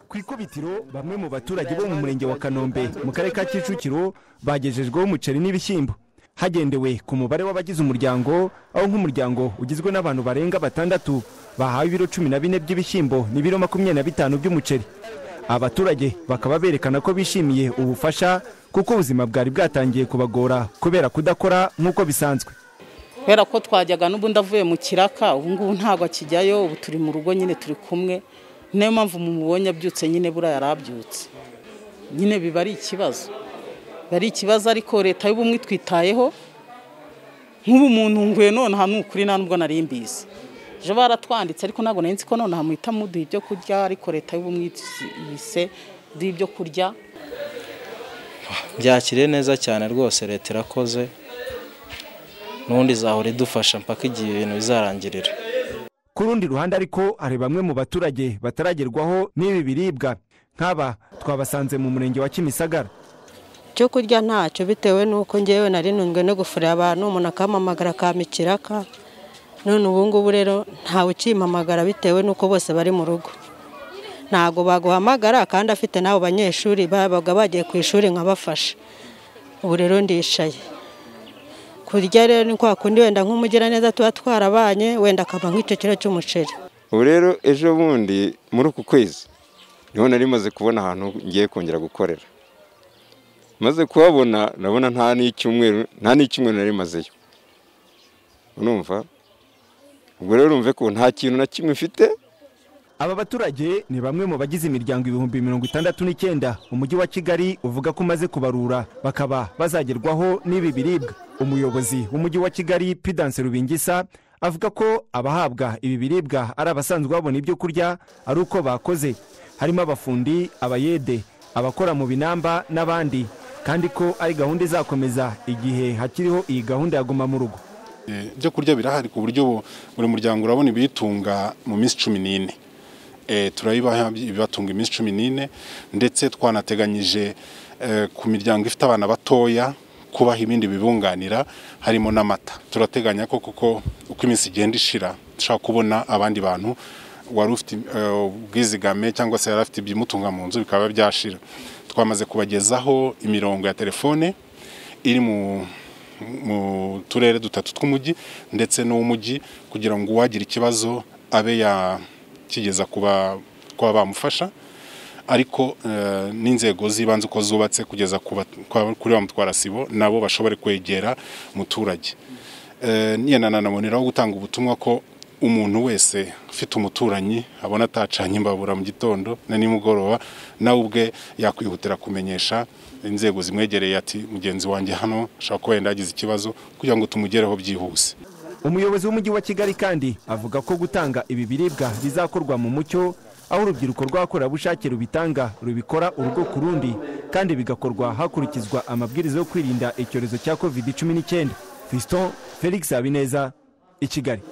ku ikubitiro bamwe mu baturage bo mu murenge wa kanombe mu karere ka kicukiro bagejejweho umuceri n'ibishyimbo hagendewe ku mubare w'abagize umuryango aho nk'umuryango ugizwe n'abantu barenga batandatu bahawe ibiro cumi na bine by'ibishyimbo n'ibiro makumyabiri na bitanu by'umuceri abaturage bakaba berekana ko bishimiye ubufasha kuko ubuzima bwari bwatangiye kubagora kubera kudakora nk'uko bisanzwe kubera ko twajyaga n'ubundi avuye mu kiraka ubu ngubu ntabwo akijyayo ubu turi mu rugo nyine turi kumwe niyo mpamvu mubonye abyutse nyine buriya yarabyutse nyine biba ari ikibazo biba ari ikibazo ariko leta y'ubumwe itwitayeho nk'ubu muntu nguye nonaha ni ukuri nta nubwo nari mbizi ejo baratwanditse ariko ntabwo nari nzi ko nonaha muhita muduha ibyo kurya ariko leta y'ubumwe yise duha ibyo kurya byakiriye neza cyane rwose leta irakoze n'ubundi izahora idufasha mpaka igihe ibintu bizarangirira ku rundi ruhande ariko hari bamwe mu baturage bataragerwaho n'ibi biribwa nk'aba twabasanze mu murenge wa kimisagara icyo kurya ntacyo bitewe n'uko ngewe nari ntunzwe no gufurira abantu umuntu akampamagara akamikiraka none ubu ngubu rero ntawe ukimpamagara bitewe n'uko bose bari mu rugo ntabwo baguhamagara kandi afite n'abo banyeshuri babaga bagiye ku ishuri nkabafasha ubu rero ndicaye kurya rero ni kwa kundi wenda nk'umugiraneza tuba twarabanye wenda akaba nk'icyo kiro cy'umuceri ubu rero ejo bundi muri uku kwezi niho nari maze kubona ahantu ngiye kongera gukorera maze kuhabona ndabona nta n'icyumweru nta n'icyumweru nari mazeyo urumva ubwo rero urumve ko nta kintu na kimwe mfite aba baturage ni bamwe mu bagize imiryango ibihumbi mirongo itandatu n'icyenda umujyi wa kigali uvuga ko umaze kubarura bakaba bazagerwaho n'ibi biribwa umuyobozi w'umujyi wa kigali pidanse rubingisa avuga ko abahabwa ibi biribwa ari abasanzwe babona ibyo kurya ari uko bakoze harimo abafundi abayede abakora mu binamba n'abandi kandi ko ari gahunda izakomeza igihe hakiriho iyi gahunda ya guma mu rugo ibyo kurya birahari ku buryo buri muryango urabona ibiyitunga mu minsi cumi n'ine turabibaha ibibatunga iminsi cumi n'ine ndetse twanateganyije ku miryango ifite abana batoya kubaha ibindi bibunganira harimo n'amata turateganya ko kuko uko iminsi igenda ishira dushobora kubona abandi bantu wari ufite ubwizigame cyangwa se yari afite ibimutunga mu nzu bikaba byashira twamaze kubagezaho imirongo ya telefone iri mu mu turere dutatu tw'umujyi ndetse n'uw'umujyi kugira ngo uwagira ikibazo abe ya kigeza kuba bamufasha ariko n'inzego z'ibanze uko zubatse kugeza kuri ba mutwarasibo nabo bashobore kwegera umuturage nanaboneraho gutanga ubutumwa ko umuntu wese ufite umuturanyi abona atacanye imbabura mu gitondo na nimugoroba nawe ubwe yakwihutira kumenyesha inzego zimwegereye ati mugenzi wanjye hano ashobora kuba wenda yagize ikibazo kugira ngo tumugereho byihuse umuyobozi w'umujyi wa kigali kandi avuga ko gutanga ibi biribwa bizakorwa mu mucyo aho urubyiruko rw'abakorerabushake rubitanga rubikora urugo ku rundi kandi bigakorwa hakurikizwa amabwiriza yo kwirinda icyorezo cya covid cumi n'icyenda fiston felix habineza i kigali